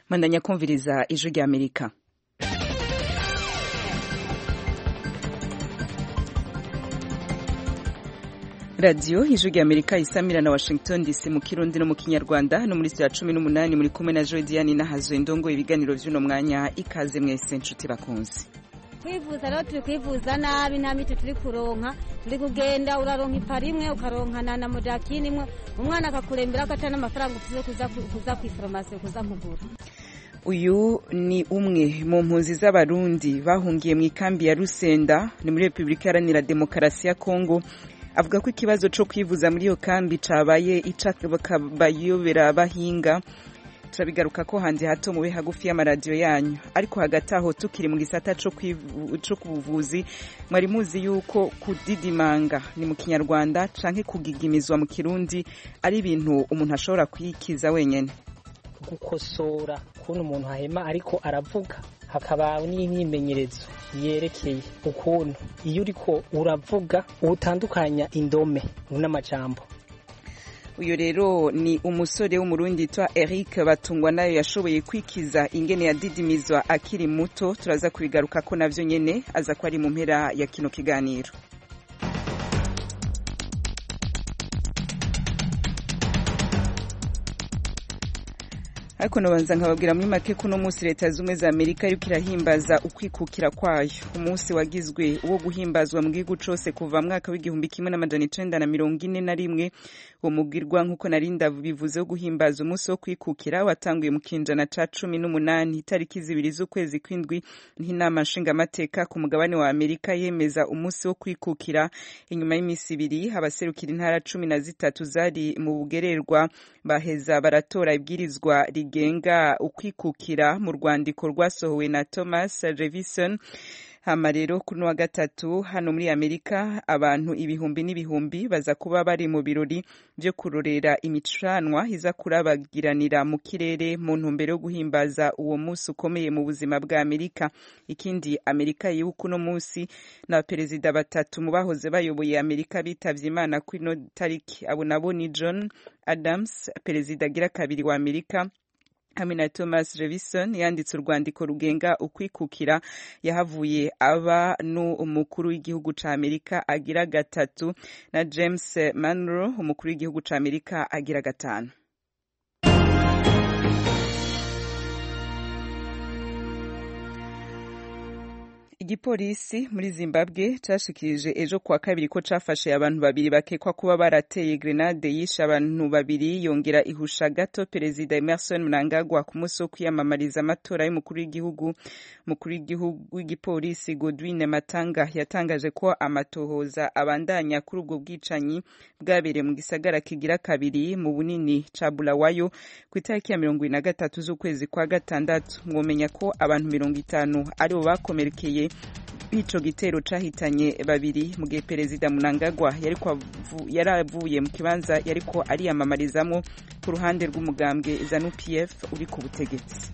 mandanya kumviriza ijwi rya amerika radiyo ijwi rya amerika isamira na washington dc mu kirundi no mu kinyarwanda no muri saa cumi n'umunani muri kumwe na jodiane nahazo indongo ibiganiro vy'uno mwanya ikaze mwese nshuti bakunzi kwivuza rero turi kwivuza nabi nta miti turi kuronka turi kugenda uraronka ipara imwe ukaronkana na modakini imwe umwana akakurembera ko atari n'amafaranga ufise kuza kuza kw'iforomasiyo kuza kugura uyu ni umwe mu mpunzi z'abarundi bahungiye mu ikambi ya rusenda ni muri repubulika iharanira demokarasi ya kongo avuga ko ikibazo cyo kwivuza muri iyo kambi cabaye icakabayobera bahinga turabigaruka ko hanze hato mube hagufi y'amaradiyo yanyu ariko hagati aho tukiri mu gisata co ku buvuzi mwari muzi yuko kudidimanga ni mu kinyarwanda canke kugigimizwa mu kirundi ari ibintu umuntu ashobora kwikiza wenyene gukosora ukuntu umuntu ahema ariko aravuga hakaba n'imyimenyerezo yerekeye ukuntu iyo uriko uravuga utandukanya indome n'amajambo uyu rero ni umusore w'umurundi yitwa Eric batungwa nayo yashoboye kwikiza ingene yadidimizwa akiri muto turaza kubigaruka ko navyo nyene aza ko ari mu mpera ya kino kiganiro ariko nabanza nkababwira muri make kuno munsi leta zumwe za amerika yuko irahimbaza ukwikukira kwayo umunsi wagizwe uwo guhimbazwa mu gihugu cose kuva mwaka w'igihumbi kimwe n'amajana icenda na mirongo ine na rimwe uwo mubwirwa nk'uko narinda bivuze wo guhimbaza umunsi wo kwikukira watanguye mu kinjana ca cumi n'umunani itariki zibiri z'ukwezi kw'indwi n'inama nshingamateka ku mugabane wa amerika yemeza umunsi wo kwikukira inyuma y'iminsi ibiri abaserukira intara cumi na zitatu zari mu bugererwa baheza baratora ibwirizwa rigenga ukwikukira mu rwandiko rwasohowe na Thomas Jefferson hama rero kuri wa gatatu hano muri Amerika abantu ibihumbi n'ibihumbi baza kuba bari mu birori byo kurorera imicanwa iza kurabagiranira mu kirere mu ntumbero yo guhimbaza uwo munsi ukomeye mu buzima bwa Amerika ikindi Amerika yibuka uno munsi na perezida batatu mu bahoze bayoboye Amerika bitavye Imana kuri no tariki abo nabo ni John Adams perezida agira kabiri wa Amerika hamwe na Thomas Jefferson yanditse urwandiko rugenga ukwikukira yahavuye aba n'umukuru w'igihugu ca Amerika agira gatatu na James Monroe umukuru w'igihugu ca Amerika agira gatanu igipolisi muri zimbabwe cashikirije ejo kuwa kabiri ko cafashe abantu babiri bakekwa kuba barateye grenade yishe abantu babiri yongera ihusha gato perezida emerson mnangagwa ku munsi wo kwiyamamariza amatora y'umukuru w'igihugu mukuru w'igihugu w'igipolisi godwin matanga yatangaje ko amatohoza abandanya kuri ubwo bwicanyi bwabereye mu gisagara kigira kabiri mu bunini ca bulawayo ku itariki ya mirongo na gatatu z'ukwezi kwa gatandatu mwomenya ko abantu mirongo itanu aribo bakomerekeye ico gitero cahitanye babiri mu gihe perezida Mnangagwa yari avuye mu kibanza yariko ariyamamarizamo ku ruhande rw'umugambwe ZANU PF uri ku butegetsi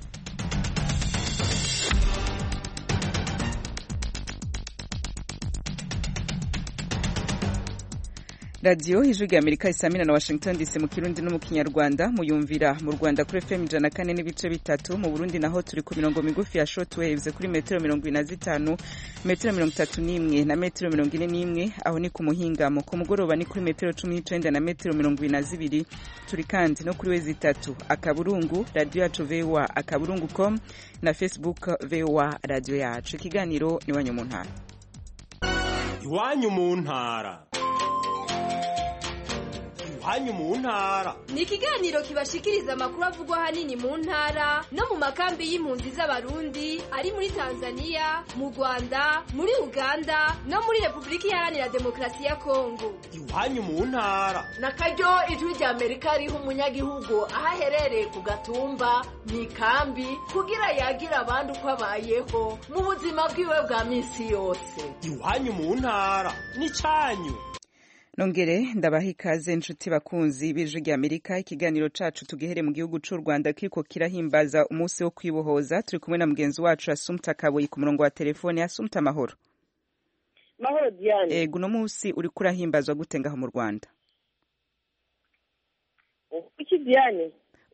radiyo ijwi rya amerika isamina na washington dc mu kirundi no mu kinyarwanda muyumvira mu rwanda kuri fm ijana kane n'ibice bitatu mu burundi naho turi ku mirongo migufi ya short waves kuri metero mirongo ine na zitanu metero mirongo itatu n'imwe na metero mirongo ine n'imwe aho ni ku muhingamo ku mugoroba ni kuri metero cumi n'icenda na metero mirongo ibiri na zibiri turi kandi no kuri wezi itatu akaburungu radiyo yacu voa akaburungu com na facebook voa radiyo yacu ikiganiro iwanyu mu ntara iwanyu mu ntara hanyu mu ntara ni ikiganiro kibashikiriza amakuru avugwa ahanini mu ntara no mu makambi y'impunzi z'abarundi ari muri tanzania mu rwanda muri uganda no muri repubulika iharanira demokarasi ya kongo iwanyu mu ntara na karyo ijwi rya amerika riha umunyagihugu aho aherereye ku gatumba mu ikambi kugira yagira abandi uko abayeho mu buzima bwiwe bwa minsi yose iwanyu mu ntara ni cyanyu nongere ndabaha ikaze nshuti bakunzi b'ijwi rya amerika ikiganiro cacu tugihere mu gihugu c'u rwanda kiriko kirahimbaza umunsi wo kwibohoza turi kumwe na mugenzi wacu asumta kaboyi ku murongo wa telefone asumta amahoro mahoro diane ego uno munsi uriko urahimbazwa gute ngaho mu rwanda iki diane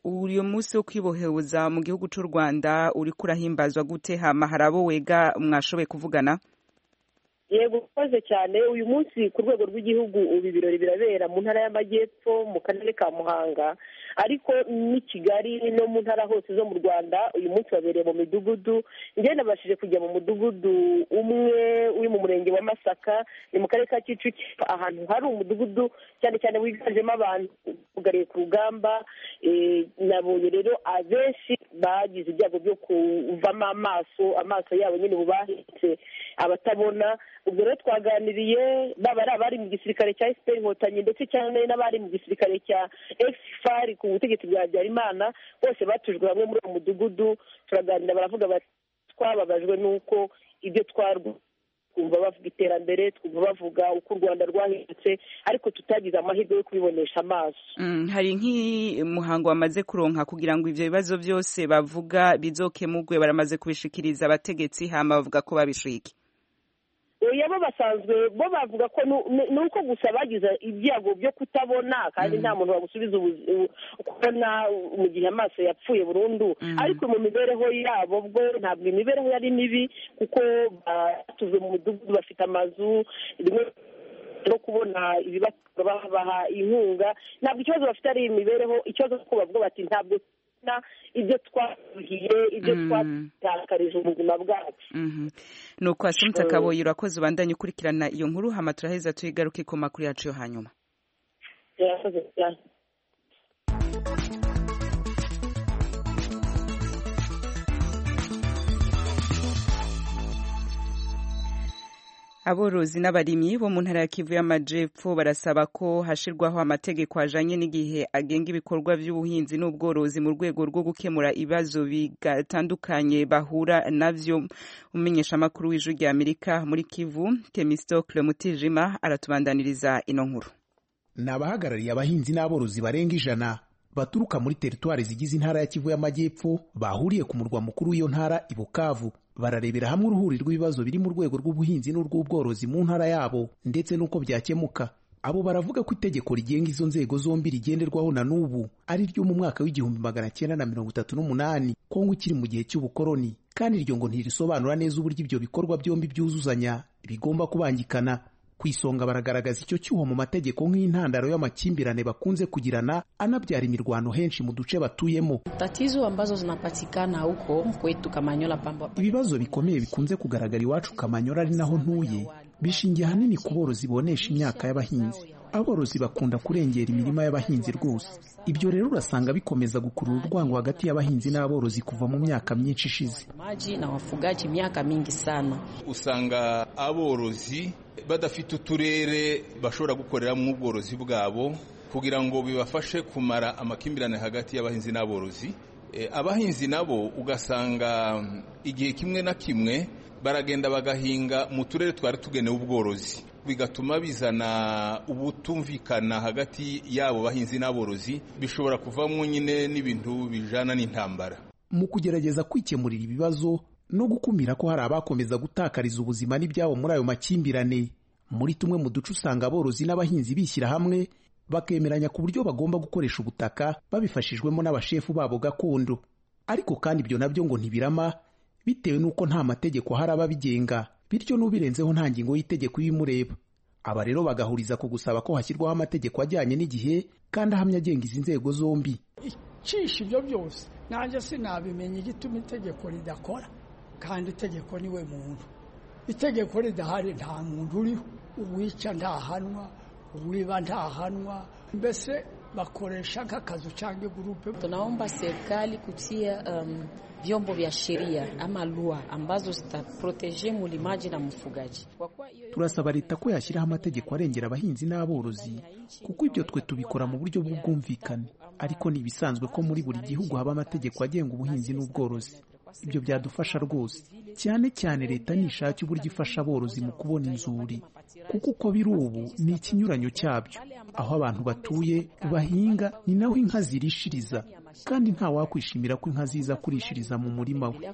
uyu munsi wo kwiboheza mu gihugu cy'u rwanda uri kurahimbazwa gute hama hari abo wega mwashoboye kuvugana yego ukoze cyane uyu munsi ku rwego rw'igihugu ubu ibirori birabera mu ntara y'amajyepfo mu karere ka muhanga ariko n'i kigali no mu ntara hose zo mu rwanda uyu munsi wabereye mu midugudu njyewe nabashije kujya mu mudugudu umwe uri mu murenge wa masaka ni mu karere ka kicukiro ahantu hari umudugudu cyane cyane wiganjemo abantu bugariye ku rugamba nabonye rero abenshi bagize ibyago byo kuvamo amaso amaso yabo nyine ubu bahetse abatabona ubwo rero twaganiriye baba ari abari mu gisirikare cya efuperi inkotanyi ndetse cyane n'abari mu gisirikare cya efuperi ku butegetsi bwa habyarimana bose batujwe hamwe muri uwo mudugudu turaganira baravuga bati twababajwe n'uko ibyo twarwa twumva bavuga iterambere twumva bavuga uko u rwanda rwahindutse ariko tutagize amahirwe yo kubibonesha amaso hari nk'umuhango wamaze kuronka kugira ngo ibyo bibazo byose bavuga bizokemugwe baramaze kubishikiriza abategetsi hama bavuga ko babishike bo basanzwe bo bavuga ko ni uko gusa bagize ibyago byo kutabona kandi nta muntu wagusubiza kubona mu gihe amaso yapfuye burundu ariko mu mibereho yabo bwo ntabwo imibereho yari mibi kuko batuze mu mudugudu bafite amazu rimwe no kubona babaha inkunga ntabwo ikibazo bafite ari imibereho ikibazo kuko bavuga bati ntabwo ibyo twaruhiye ibyo twatakarije ubuzima bwacu ni uko asumta kaboyi urakoze ubandanye ukurikirana iyo nkuru hama turaheza tuyigaruke ku makuru yacu yo hanyuma irakoze cyane aborozi n'abarimyi bo mu ntara ya kivu y'amajepfo barasaba ko hashirwaho amategeko ajanye n'igihe agenga ibikorwa by'ubuhinzi n'ubworozi mu rwego rwo gukemura ibibazo bitandukanye bahura navyo umumenyeshamakuru w'ijwi rya amerika muri kivu temistocle mutijima aratubandaniriza ino nkuru ni abahagarariye abahinzi n'aborozi barenga ijana baturuka muri teritwari zigize intara ya kivu y'amajyepfo bahuriye ku murwa mukuru w'iyo ntara i bukavu bararebera hamwe uruhuri rw'ibibazo biri mu rwego rw'ubuhinzi n'urw'ubworozi mu ntara yabo ndetse n'uko byakemuka abo baravuga ko itegeko rigenga izo nzego zombi rigenderwaho na n'ubu ari ryo mu mwaka w'igihumbi magana cyenda na mirongo itatu n'umunani kongo ikiri mu gihe cy'ubukoroni kandi iryo ngo ntirisobanura neza uburyo ibyo bikorwa byombi byuzuzanya bigomba kubangikana ku isonga baragaragaza icyo cyuho mu mategeko nk'intandaro y'amakimbirane bakunze kugirana anabyara imirwano henshi mu duce batuyemo. Tatizo ambazo zinapatikana huko kwetu Kamanyola pamba. Ibibazo bikomeye bikunze kugaragara iwacu Kamanyola ari naho ntuye bishingiye ahanini ku borozi bonesha imyaka y'abahinzi. Aborozi bakunda kurengera imirima y'abahinzi rwose. Ibyo rero urasanga bikomeza gukurura urwango hagati y'abahinzi n'aborozi kuva mu myaka myinshi ishize. Maji na wafugaji miaka mingi sana. Usanga aborozi badafite uturere bashobora gukoreramo ubworozi bwabo kugira ngo bibafashe kumara amakimbirane hagati y'abahinzi n'aborozi abahinzi nabo ugasanga igihe kimwe na kimwe baragenda bagahinga mu turere twari tugenewe ubworozi bigatuma bizana ubutumvikana hagati y'abo bahinzi n'aborozi bishobora kuvamo nyine n'ibintu bijana n'intambara mu kugerageza kwikemurira ibibazo no gukumira ko hari abakomeza gutakariza ubuzima n'ibyabo muri ayo makimbirane muri tumwe mu duce usanga aborozi n'abahinzi bishyira hamwe bakemeranya ku buryo bagomba gukoresha ubutaka babifashijwemo n'abashefu babo gakondo ariko kandi ibyo nabyo ngo ntibirama bitewe n'uko nta mategeko ahari ababigenga bityo n'ubirenzeho nta ngingo y'itegeko ibimureba aba rero bagahuriza ku gusaba ko hashyirwaho amategeko ajyanye n'igihe kandi ahamya agenga izi nzego zombi icisha ibyo byose nanjye sinabimenya igituma itegeko ridakora kandi itegeko niwe muntu itegeko ridahari nta muntu uriho uwica ntahanwa uwiba ntahanwa mbese bakoresha nk'akazu cyangwa igurupe tunaomba serikali kutia um, vyombo vya sheria ama lua ambazo zitaproteje mulimaji na mfugaji. Turasaba leta ko yashyiraho amategeko arengera abahinzi n'aborozi kuko ibyo twe tubikora mu buryo bw'ubwumvikane, ariko ni ibisanzwe ko muri buri gihugu haba amategeko agenga ubuhinzi n'ubworozi. Ibyo byadufasha rwose, cyane cyane leta nishake uburyo ifasha aborozi mu kubona inzuri, kuko uko biri ubu ni ikinyuranyo cyabyo. Aho abantu batuye bahinga ni naho inka zirishiriza kandi nta wakwishimira ko inka ziza kurishiriza mu murima we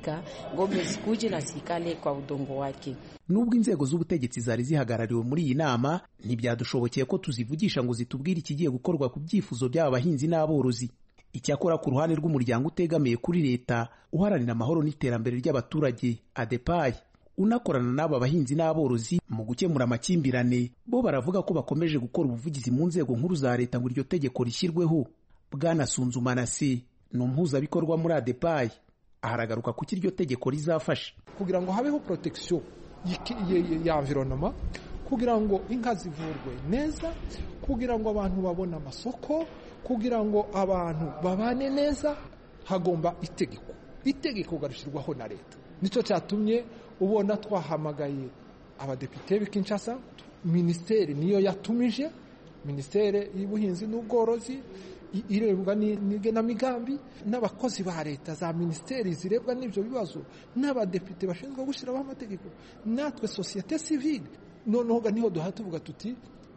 nubwo inzego z'ubutegetsi zari zihagarariwe muri iyi nama ntibyadushobokeye ko tuzivugisha ngo zitubwire ikigiye gukorwa ku byifuzo by'aba bahinzi n'aborozi icyakora ku ruhande rw'umuryango utegamiye kuri leta uharanira amahoro n'iterambere ry'abaturage adepayi unakorana n'aba bahinzi n'aborozi mu gukemura amakimbirane bo baravuga ko bakomeje gukora ubuvugizi mu nzego nkuru za leta ngo iryo tegeko rishyirweho bwana sunzumanasi ni umuhuzabikorwa muri adepayi aharagaruka kuki iryo tegeko rizafasha kugira ngo habeho protection ya environnement kugira ngo inka zivurwe neza kugira ngo abantu babone amasoko kugira ngo abantu babane neza hagomba itegeko itegeko garishyirwaho na leta nicyo cyatumye ubona twahamagaye abadepite b'i Kinshasa minisiteri niyo yatumije minisiteri y'ubuhinzi n'ubworozi irebwa n'igenamigambi n'abakozi ba leta za minisiteri zirebwa n'ibyo bibazo n'abadepite bashinzwe gushyiraho amategeko natwe sosiyete sivile noneho niho duhita tuvuga tuti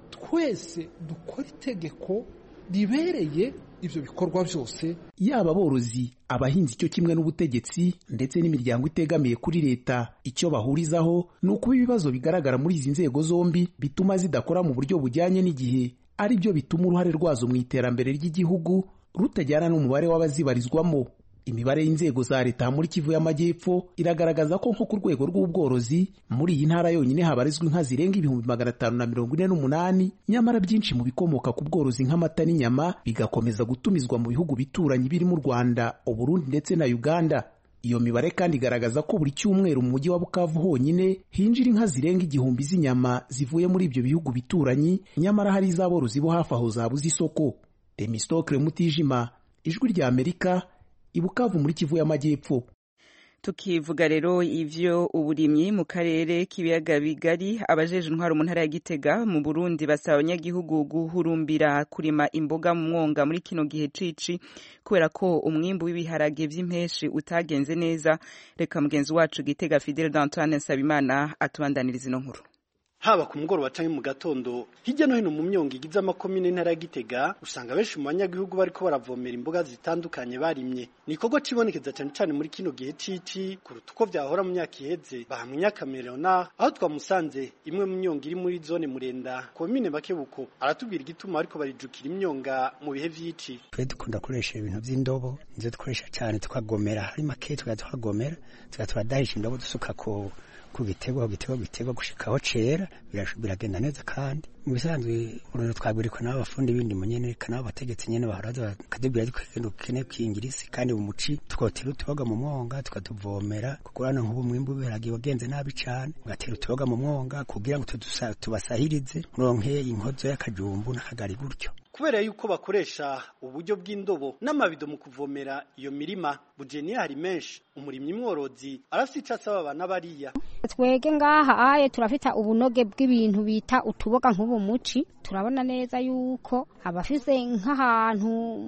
twese dukora itegeko ribereye ibyo bikorwa byose yaba aborozi abahinzi icyo kimwe n'ubutegetsi ndetse n'imiryango itegamiye kuri leta icyo bahurizaho ni ukuba ibibazo bigaragara muri izi nzego zombi bituma zidakora mu buryo bujyanye n'igihe ari byo bituma uruhare rwazo mu iterambere ry'igihugu rutajyana n'umubare w'abazibarizwamo imibare y'inzego za leta muri kivu y'amajyepfo iragaragaza ko nko ku rwego rw'ubworozi muri iyi ntara yonyine habarizwa inka zirenga ibihumbi magana atanu na mirongo ine n'umunani nyamara byinshi mu bikomoka ku bworozi nk'amata n'inyama bigakomeza gutumizwa mu bihugu bituranyi birimo u rwanda uburundi ndetse na uganda iyo mibare kandi igaragaza ko buri cyumweru mu mujyi wa bukavu honyine hinjira inka zirenga igihumbi z'inyama zivuye muri ibyo bihugu bituranyi nyamara hari iz'aborozi bo hafi aho zabuze isoko demisitokire mutijima ijwi rya amerika ibukavu muri kivu y'amajyepfo tukivuga rero ivyo uburimyi mu karere k'ibiyaga bigari abajeje intwaro mu ntara ya Gitega mu Burundi basaba abanyagihugu guhurumbira kurima imboga mu mwonga muri kino gihe cici kubera ko umwimbu w'ibiharage vy'impeshi utagenze neza reka mugenzi wacu Gitega Fidel d'Antoine Sabimana atubandaniriza ino nkuru haba ku mugoroba canke mu gatondo hirya no hino mu myongo igize amakomine ntara ya Gitega usanga benshi mu banyagihugu bariko baravomera imboga zitandukanye barimye ni ikorwa cibonekeza cane cane muri kino gihe cici kuruta uko vyahora mu myaka iheze bahamwe nyakamerona aho twamusanze imwe mu myongo iri muri zone murenda komine bakebuko aratubwira igituma ariko barijukira imyonga mu bihe vy'ici twe dukunda gukoresha ibintu vy'indobo nizo dukoresha cane tukagomera hari make tugaza tukagomera tugaza turadahisha indobo dusuka ku ku gitego ku gitego gitego gushikaho cera biragenda neza kandi mu bisanzwe urugero twagurikwa n'abafundi bindi munyene kana abategetsi nyene bahora bakatubwira ko dukeneye kwingirisi kandi mu muci tukotera utuboga mu mwonga tukatuvomera kuko hano nk'ubu mwimbu w'ibiharage wagenze nabi cane ugatera utuboga mu mwonga kugira ngo tubasahirize muronke inkozo y'akajumbu n'akagari gutyo kubera yuko bakoresha uburyo bw'indobo n'amabido mu kuvomera iyo mirima bujeniya hari menshi umurimyi mworozi arafite icyo asaba abana bariya twege ngaha aye turafite ubunoge bw'ibintu bita utuboga nk'ubu muci turabona neza yuko abafise nk'ahantu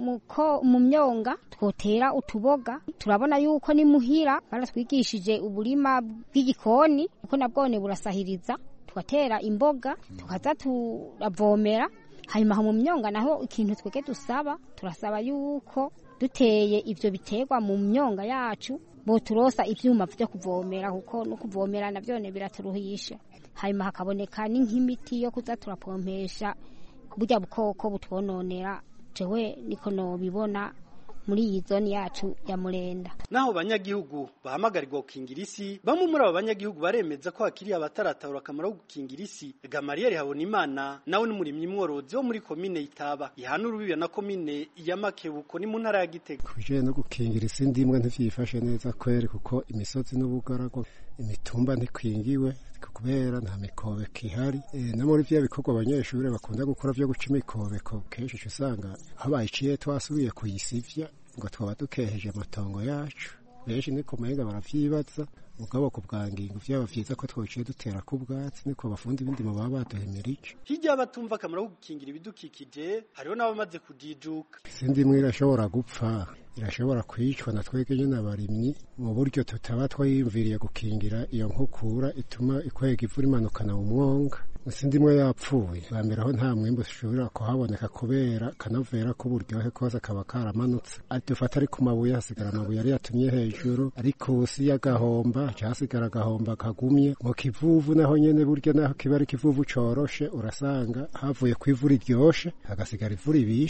mu myonga twotera utuboga turabona yuko ni muhira baratwigishije uburima bw'igikoni kuko nabwone burasahiriza tugatera imboga tukaza turavomera hanyuma aho mu myonga naho ikintu twege dusaba turasaba yuko duteye ivyo biterwa mu myonga yacu boturosa ivyuma vyo kuvomera kuko no kuvomera navyone biraturuhisha hanyuma hakaboneka n'ink'imiti yo kuza turapompesha burya bukoko butwononera jewe niko nobibona muri iyi zone yacu ya murenda naho banyagihugu bahamagarirwa gukingira isi bamwe muri abo banyagihugu baremeza ko hakiri abataratahura akamaro ko gukingira isi gamariyeri habonimana nawe n'umurimyi mworozi wo muri komine itaba ihana urubibe na komine ya makebuko ni mu ntara ya gitega kubijanye no gukingira isi ndimwe ntivyifashe neza kweri kuko imisozi n'ubugarago imitumba ntikwingiwe kubera nta mikobeko ihari no muri vya bikorwa abanyeshuri bakunda gukora vyo guca imikobeko kenshi usanga aho bayiciye twasubiye kuyisivya ngo twaba dukeheje amatongo yacu benshi niko menga baravyibaza mugabo ku bwangingo vyaba vyiza ko twociye dutera ku bwatsi niko bafundi bindimo baba baduhemera ico hirya y'abatumva akamaro ko gukingira ibidukikije hariho n'abamaze kujijuka sindi imwe irashobora gupfa irashobora kwicwa na twebwe nyine abarimyi mu buryo tutaba twayiyumviriye gukingira iyo nkukura ituma ikwega ivu rimanukana mu mwonga sindi imwe yapfuye bambere aho nta mwimbu ushobora kuhaboneka kubera kanovera k'uburyohe kose kaba karamanutse dufata ari ku mabuye hasigara amabuye yari yatumye hejuru ariko usi y'agahomba hasigara agahomba kagumye mu kivuvu naho nyene burya naho kiba ari ikivuvu coroshe urasanga havuye ku ivu riryoshe hagasigara ivu ribishe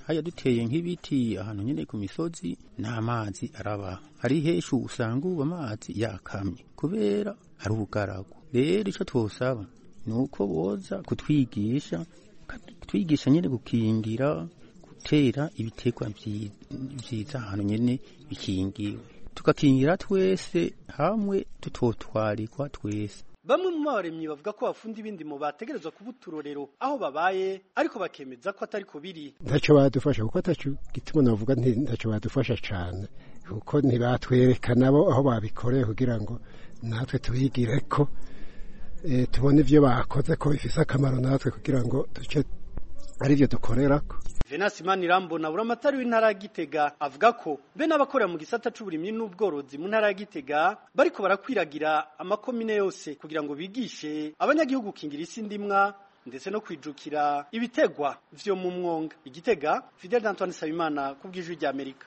haya duteye nk'ibiti ahantu nyine ku misozi n'amazi araba hari heshu usanga ubu amazi yakamye kubera ari ubugaragu rero icyo twosaba ni uko boza kutwigisha kutwigisha nyine gukingira gutera ibitegwa byiza ahantu nyine bikingiwe tugakingira twese hamwe tutotwarikwa twese bamwe mu baremyi bavuga ko bafunda ibindi mu bategerezwa kuba uturorero aho babaye ariko bakemeza ko atari ko biri ntacyo badufasha kuko atacyo gituma navuga ntacyo badufasha cyane kuko ntibatwereka nabo aho babikoreye kugira ngo natwe tubigire ko tubone ibyo bakoze ko bifite akamaro natwe kugira ngo duce ari byo dukorera ko venasi manirambo na buramatari w'intara ya gitega avuga ko be n'abakorera mu gisata c'uburimyi n'ubworozi mu ntara ya gitega bariko barakwiragira amakomine yose kugira ngo bigishe abanyagihugu gukingira isi ndimwa ndetse no kwijukira ibitegwa vyo mu mwonga igitega fidel antoine sabimana ku bw'ijwi rya amerika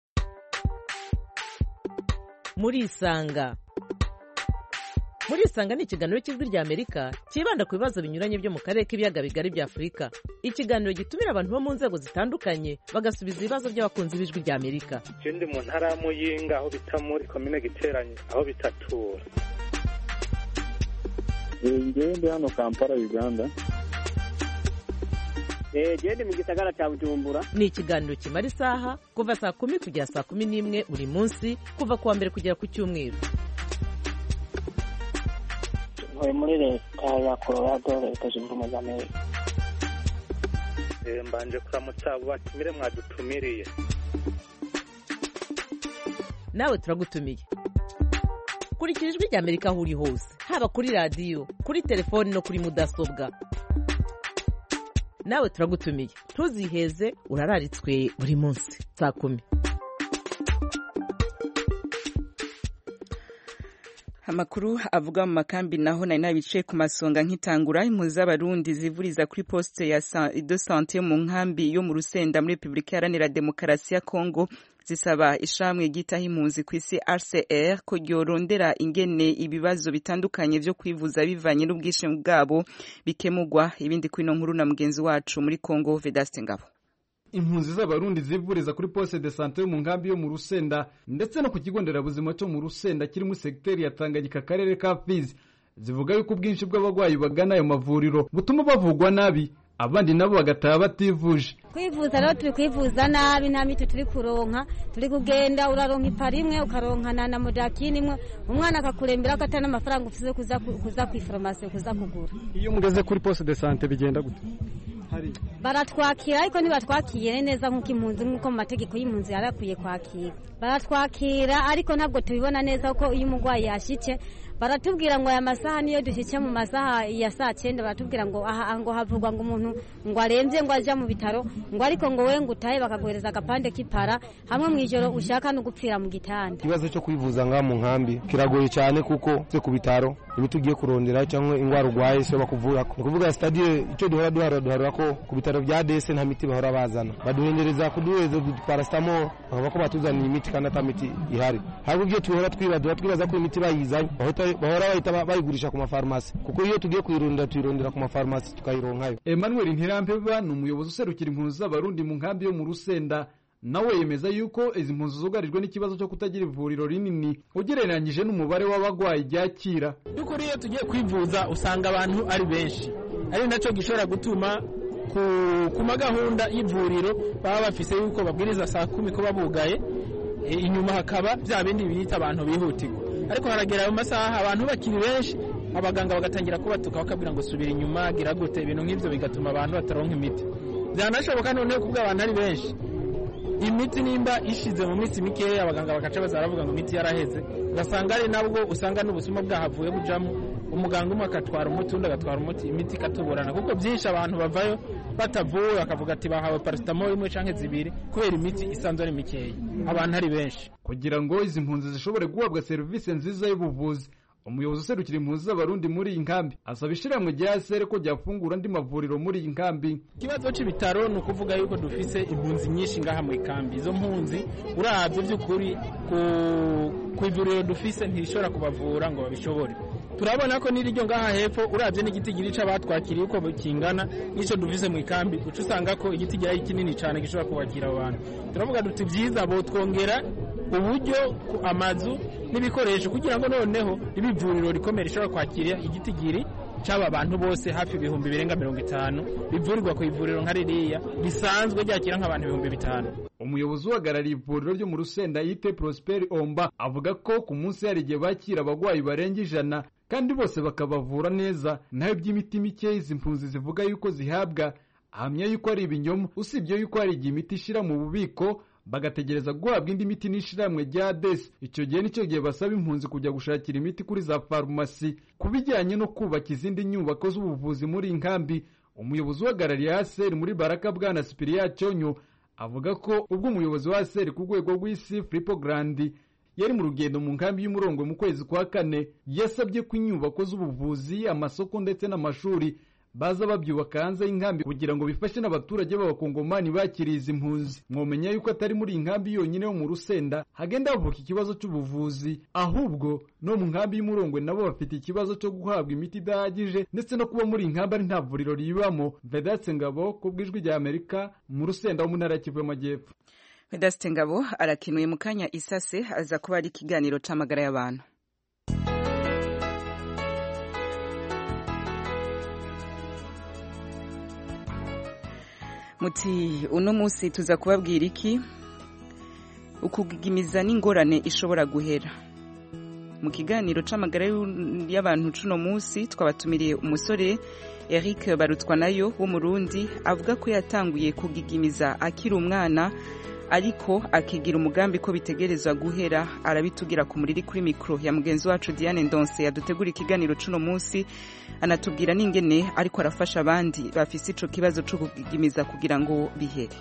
murisanga murisanga ni ikiganiro cy'ijwi rya amerika cyibanda ku bibazo binyuranye byo mu karere k'ibiyaga bigari bya afurika ikiganiro gitumira abantu bo mu nzego zitandukanye bagasubiza ibibazo by'abakunzi b'ijwi rya amerika ndi mu ntara ya muyinga aho bita muri komine giteranye aho bitatura ngewe ndi hano kampala uganda gende mu gisagara cya bujumbura ni ikiganiro kimara isaha kuva saa kumi kugera saa kumi n'imwe buri munsi kuva ku wa mbere kugera ku cyumweru ntuye muri leta ya colorado leta zunze ubumwe za amerika mbanje kuramutsa abo batumire mwadutumiriye nawe turagutumiye kurikira ijwi rya amerika aho uri hose haba kuri radiyo kuri telefoni no kuri mudasobwa nawe turagutumiye ntuziheze urararitswe buri munsi saa kumi amakuru avuga mu makambi naho nari nabicaye ku masonga nk'itangura impunzi z'abarundi zivuriza kuri poste ya de sante yo mu nkambi yo mu rusenda muri repubulika iharanira demokarasi ya kongo zisaba ishamwe ryitaho impunzi ku isi rcr ko ryorondera ingene ibibazo bitandukanye vyo kwivuza bivanye n'ubwishimi bwabo bikemugwa ibindi kwino nkuru na mugenzi wacu muri kongo vedaste ngabo impunzi z'abarundi zivuriza kuri poste de sante yo mu nkambi yo mu rusenda ndetse no ku kigo nderabuzima cyo mu rusenda kiri muri segiteri ya tanganyika akarere ka fizi zivuga yuko ubwinshi bw'abarwayi bagana ayo mavuriro butuma bavugwa nabi abandi nabo bagataha bativuje kwivuza rero turi kwivuza nabi nta miti turi kuronka turi kugenda uraronka ipara imwe ukaronkana na modakini imwe umwana akakurembera ko atari n'amafaranga ufite kuza kuza ku iforomasi kuza kugura iyo mugeze kuri poste de sante bigenda gute baratwakira ariko ntibatwakire neza nk'uko impunzi nk'uko mu mategeko y'impunzi yari akwiye kwakira baratwakira ariko ntabwo tubibona neza ko iyo umurwayi yashyitse baratubwira ngo aya masaha niyo dushyitse mu masaha ya saa cyenda baratubwira ngo aha ngo havugwa ngo umuntu ngo arembye ngo ajya mu bitaro ngo ariko ngo we ngo utahe bakaguhereza agapande k'ipara hamwe mu ijoro ushaka no gupfira mu gitanda ikibazo cyo kwivuza ngaha mu nkambi kiragoye cyane kuko se ku bitaro imiti ugiye kurondera cyangwa indwara urwaye so bakuvura ni ukuvuga sitadiyo icyo duhora duhara duhara ko ku bitaro bya dese nta miti bahora bazana baduhendereza kuduhereza parasitamo bakavuga ko batuzaniye imiti kandi ata miti ihari ahubwo ibyo tuhora twibaza twibaza ko imiti bayizanye bahora bahita bayigurisha ku mafarumasi kuko iyo tugiye kuyirondera tuyirondera ku mafarumasi tukayironkayo emmanuel ntirampeba ni umuyobozi userukira impunzi z'abarundi mu nkambi yo mu rusenda nawe yemeza yuko izi mpunzi zugarijwe n'ikibazo cyo kutagira ivuriro rinini ugereranyije n'umubare w'abarwayi ryakira by'ukuri iyo tugiye kwivuza usanga abantu ari benshi ari nacyo gishobora gutuma ku magahunda y'ivuriro baba bafise yuko babwiriza saa kumi kuba bugaye inyuma hakaba bya bindi biyita abantu bihutirwa ariko haragera ayo masaha abantu bakiri benshi abaganga bagatangira kubatuka bakabwira ngo subira inyuma gira gute ibintu nk'ibyo bigatuma abantu bataronka imiti byanashoboka noneho kubwo abantu ari benshi imiti nimba ishize mu minsi mikeya abaganga bagaca baza baravuga ngo imiti yaraheze ugasanga ari nabwo usanga n'ubusuma bwahavuye bujamo umuganga umwe agatwara umuti undi agatwara umuti imiti ikatuburana kuko byinshi abantu bavayo batavuwe bakavuga ati bahawe parasitamoro imwe cyangwa zibiri kubera imiti isanzwe ari mikeya abantu ari benshi kugira ngo izi mpunzi zishobore guhabwa serivisi nziza y'ubuvuzi umuyobozi userukira impunzi z'abarundi muri iyi nkambi asaba ishyirahamwe rya sere ko ryafungura andi mavuriro muri iyi nkambi ikibazo cy'ibitaro ni ukuvuga yuko dufise impunzi nyinshi ngaha mu ikambi izo mpunzi urabye by'ukuri ku ivuriro dufise ntishobora kubavura ngo babishobore turabona ko n'iryo ngaha hepfo urabye n'igiti giri c'abatwakiriye uko kingana n'ico duvise mu ikambi uca usanga ko igiti gihari kinini cane gishobora kubakira abo bantu turavuga duti vyiza botwongera uburyo ku amazu n'ibikoresho kugira ngo noneho ibivuriro rikomeye rishobora kwakira igiti giri c'aba bantu bose hafi ibihumbi birenga mirongo itanu bivurirwa ku ivuriro nka ririya risanzwe ryakira nk'abantu ibihumbi bitanu umuyobozi uhagarariye ivuriro ryo mu rusenda yite prosperi omba avuga ko ku munsi hari igihe bakira abagwayi barenga ijana kandi bose bakabavura neza naho iby'imiti mike izi mpunzi zivuga yuko zihabwa ahamya yuko ari ibinyoma usibye yuko hari igihe imiti ishira mu bubiko bagategereza guhabwa indi miti n'ishiramwe rya desi icyo gihe nicyo gihe basaba impunzi kujya gushakira imiti kuri za farumasi ku bijyanye no kubaka izindi nyubako z'ubuvuzi muri iyi nkambi umuyobozi uhagarariye haseri muri baraka bwana sipiriya cyonyo avuga ko ubwo umuyobozi wa haseri ku rwego rw'isi filipo garandi yari mu rugendo mu nkambi y'umurongwe mu kwezi kwa kane yasabye ko inyubako z'ubuvuzi amasoko ndetse n'amashuri baza babyubaka hanze y'inkambi kugira ngo bifashe n'abaturage b'abakongomani bakiriye izi mpunzi mwomenya yuko atari muri iyi nkambi yonyine yo mu rusenda hagenda havuka ikibazo cy'ubuvuzi ahubwo no mu nkambi y'umurongwe nabo bafite ikibazo cyo guhabwa imiti idahagije ndetse no kuba muri iyi nkambi ari nta vuriro ribamo vedatse ngabo ku bw'ijwi rya amerika mu rusenda wo mu ntara ya kivu y'amajyepfo vedaste ngabo arakenuye mu kanya isase aza kuba ari ikiganiro c'amagara y'abantu muti uno munsi tuza kubabwira iki ukugigimiza n'ingorane ishobora guhera mu kiganiro c'amagara y'abantu cuno munsi twabatumiriye umusore Eric barutwa nayo w'umurundi avuga ko yatanguye kugigimiza akiri umwana ariko akigira umugambi ko bitegerezwa guhera arabitugira ku muriri kuri mikoro ya mugenzi wacu Diane Ndonse yadutegura ikiganiro cuno munsi anatubwira n'ingene ariko arafasha abandi bafise ico kibazo co kugigimiza kugira ngo bihere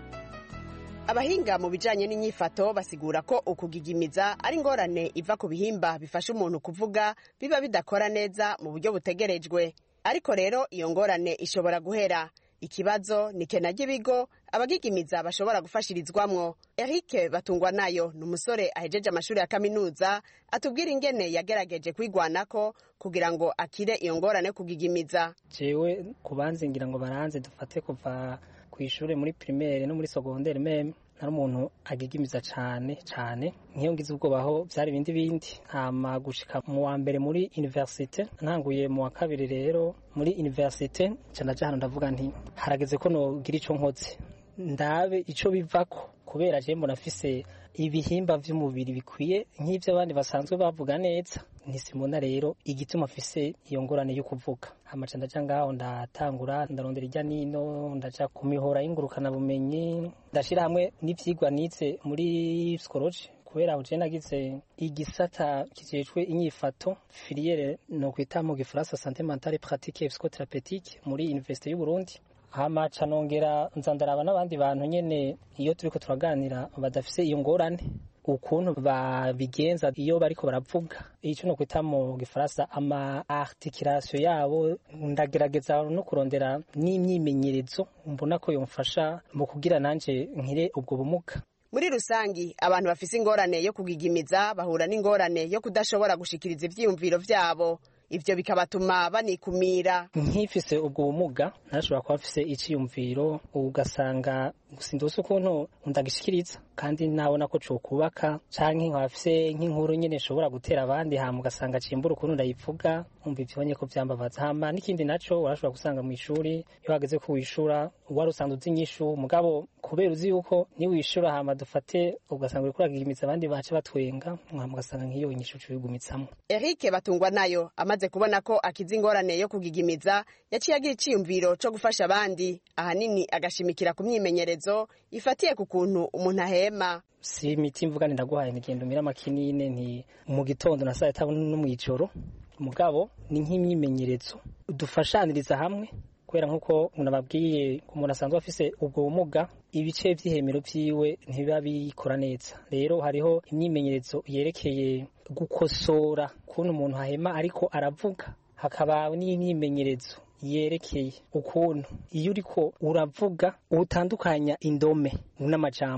abahinga mu bijanye n'inyifato basigura ko ukugigimiza ari ingorane iva ku bihimba bifasha umuntu kuvuga biba bidakora neza mu buryo butegerejwe ariko rero iyo ngorane ishobora guhera ikibazo ni kena ry'ibigo abagigimiza bashobora gufashirizwamwo eric batungwa nayo ni umusore ahejeje amashuri ya kaminuza atubwira ingene yagerageje kwigwanako kugira ngo akire iyo ngorane kugigimiza jewe kubanze ngira ngo baranze dufate kuva ku ishuri muri primaire no muri secondaire meme nari umuntu agigimiza cane cane nk'iyo ngize ubwoba aho vyari ibindi bindi hama gushika mu wa mbere muri universite ntanguye mu wa kabiri rero muri universite nca ndaja hano ndavuga nti harageze ko nogira ico nkoze ndabe ico bivako kubera je mbona afise ibihimba vy'umubiri bikwiye nk'ivyo abandi basanzwe bavuga neza ntisimona rero igituma afise iyo ngorane yo kuvuga amaca ndaja ngaho ndatangura ndarondera irya nino ndaja ku mihora y'ingurukana bumenyi ndashira hamwe n'ivyigwa nize muri psychology kubera aho je nagize igisata kijejwe inyifato filiere no kwita mu gifaransa santé mentale pratique et psychothérapeutique muri université y'u Burundi hama ca nongera nza ndaraba n'abandi bantu nyene iyo turiko turaganira badafise iyo ngorane ukuntu babigenza iyo bariko baravuga ico no kwita mu gifaransa ama articulation yabo ndagerageza no kurondera n'imyimenyerezo mbona ko yomfasha mu kugira nanje nkire ubwo bumuga muri rusangi abantu bafise ingorane yo kugigimiza bahura n'ingorane yo kudashobora gushikiriza ivyiyumviro vyabo ivyo bikabatuma banikumira nkifise ubwo bumuga narashobora kuba mfise iciyumviro ugasanga sindose ukuntu ndagishikiriza kandi nabona ko cokubaka canke nkaba mfise nk'inkuru nyene nshobora gutera abandi hama ugasanga cimbura ukuntu ndayivuga umva ivyibonye ko vyambabaza hama n'ikindi naco urashobora gusanga mw'ishuri iyo hageze ko wishura wari usanzwe uzi inyishu mugabo kubera uzi yuko niwishura hama dufate ugasanga uriko uragigimiza abandi bace batwenga hama ugasanga nk'iyo inyishu cuyigumitsamo Eric batungwa nayo amaze kubona ko akiza ingorane yo kugigimiza yaciye agira iciyumviro co gufasha abandi ahanini agashimikira ku myimenyerezo ifatiye ku kuntu umuntu ahema si imiti mvuga ndaguhaye nigenda umira amakinine nti mu gitondo na saa sita no mw'ijoro mugabo ni nk'imyimenyerezo dufashaniriza hamwe kubera nk'uko nababwiye umuntu asanzwe afise ubwo bumuga ibice vy'ihemero vyiwe ntibiba bikora neza rero hariho imyimenyerezo yerekeye gukosora ukuntu umuntu ahema ariko aravuga hakaba n'imyimenyerezo yerekeye ukuntu iyo uriko uravuga utandukanya indome n'amajambo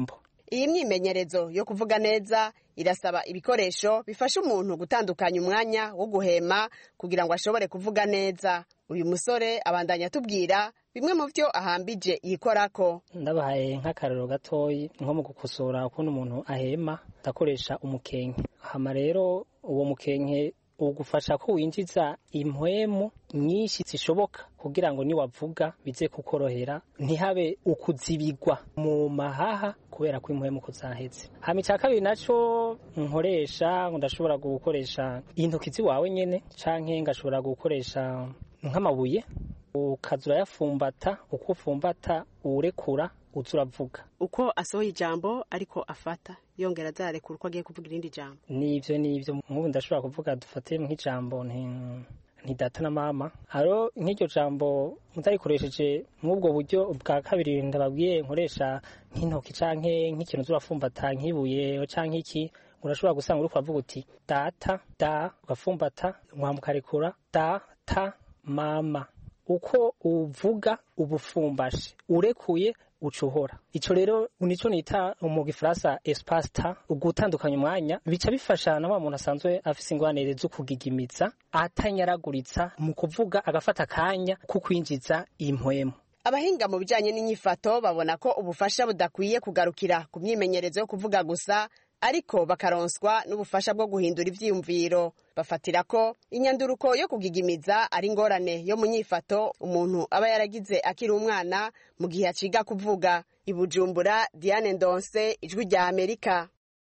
iyi myimenyerezo yo kuvuga neza irasaba ibikoresho bifasha umuntu gutandukanya umwanya wo guhema kugira ngo ashobore kuvuga neza uyu musore abandanya atubwira bimwe mu byo ahambije yikorako ndabahaye nk'akarero gatoyi nko mu gukosora ukuntu umuntu ahema ndakoresha umukenke hama rero uwo mukenke ugufasha ko winjiza impwemu nyinshi zishoboka kugira ngo niwavuga bize kukorohera ntihabe ukuzibigwa mu mahaha kubera ko impwemu kuzahetse hama icya kabiri naco nkoresha ndashobora gukoresha intoki ziwawe nyene canke ngashobora gukoresha nk'amabuye ukaza urayafumbata uko ufumbata uwurekura uza uravuga uko asohoye ijambo ariko afata yongera azarekura uko agiye kuvuga irindi jambo nivyo nivyo nk'ubu ndashobora kuvuga dufate nk'ijambo nti data na mama haro nk'iryo jambo mutarikoresheje nk'ubwo buryo bwa kabiri ndababwiye nkoresha nk'intoki canke nk'ikintu zurafumbata nk'ibuye canke iki urashobora gusanga uriko uravuga uti data da ugafumbata nkamukarekura data mama uko uvuga ubufumbashe urekuye ucuhora ico rero nico nita mu gifaransa espace temps ugutandukanya umwanya bica bifasha na wa muntu asanzwe afise ingwanire zo kugigimiza atanyaraguritsa mu kuvuga agafata akanya ko kwinjiza impwemu abahinga mu bijanye n'inyifato babona ko ubufasha budakwiye kugarukira ku myimenyerezo yo kuvuga gusa ariko bakaronswa n'ubufasha bwo guhindura ivyiyumviro bafatira ko inyanduruko yo kugigimiza ari ingorane yo mu nyifato umuntu aba yaragize akiri umwana mu gihe aciga kuvuga ibujumbura diane ndonse ijwi rya amerika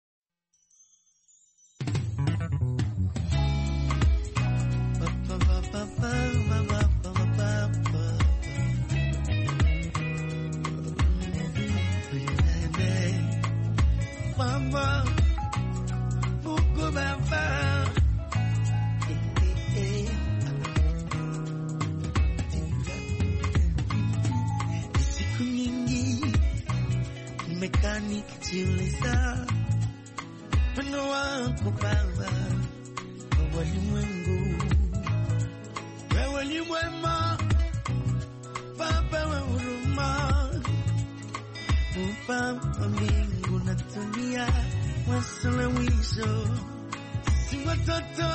Mama, Mungu Baba. Siku nyingi nimekaa nikijiuliza wino wako Baba wa walimwengu, wewe ni mwema Baba wa huruma, Muumba wa mbingu na dunia, wasuluhisho si watoto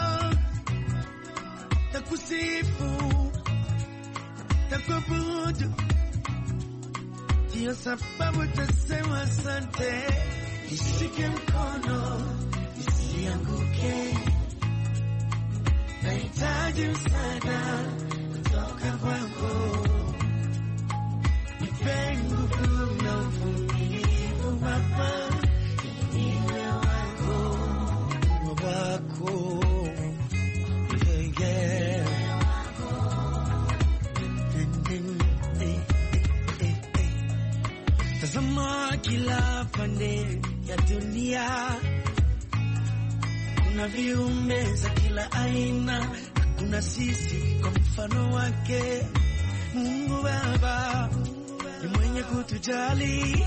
takusifu takuabudu, ndiyo sababu tasema asante. Nishike mkono nisianguke, nahitaji msaada kutoka kwako, nipe nguvu na uvumilivu Baba, niwe wako wako yeah, yeah. Tazama kila pande ya dunia, kuna viumbe za kila aina, kuna sisi kwa mfano wake. Mungu Baba ni mwenye kutujali,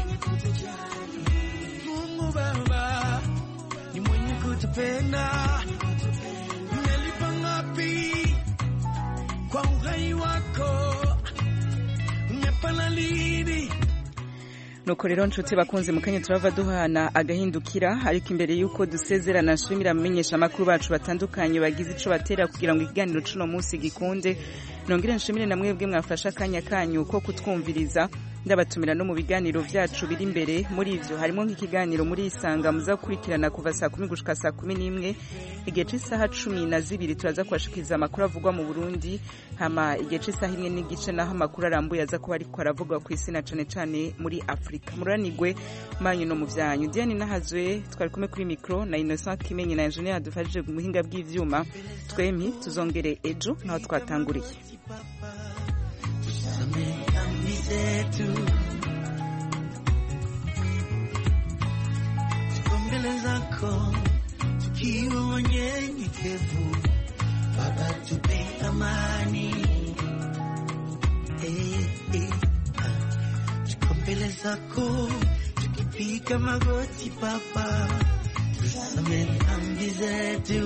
Mungu Baba ni mwenye kutupenda. Umelipa ngapi kwa uhai wako? Umepana lini? nuko rero nshuti bakunze mu kanya turava duhana agahindukira ariko imbere y'uko dusezerana nshimira amenyesha amakuru bacu batandukanye bagize ico batera kugira ngo ikiganiro cuno munsi gikunde nongere nshimire na mwebwe mwafashe akanya kanyu ko kutwumviriza ndabatumira no mu biganiro vyacu biri imbere muri ivyo harimo nk'ikiganiro muri isanga muza gukurikirana kuva saa kumi gushika saa kumi n'imwe igihe c'isaha cumi na zibiri turaza kubashikiriza amakuru avugwa mu burundi hama igihe c'isaha imwe n'igice naho amakuru arambuye aza kuba ariko aravugwa ku isi na cane cane muri afurika muranigwe manyu no mu vyanyu diane nahazwe twari kumwe kuri mikro na innocent kimenyi na engineer yadufashije mu buhinga bw'ivyuma twempi tuzongere ejo naho twatanguriye Tusamehe dhambi zetu, tuko mbele zako tukiwa wanyenyekevu. Baba, tupe amani eh, eh, ah. tuko mbele zako tukipiga magoti Baba, tusamehe dhambi zetu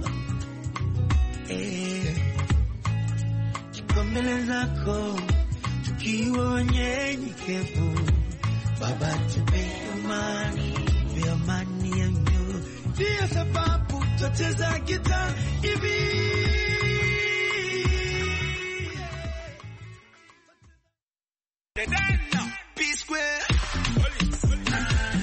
eh, tuko mbele zako tukiwa wanyenyekevu. Baba, tupe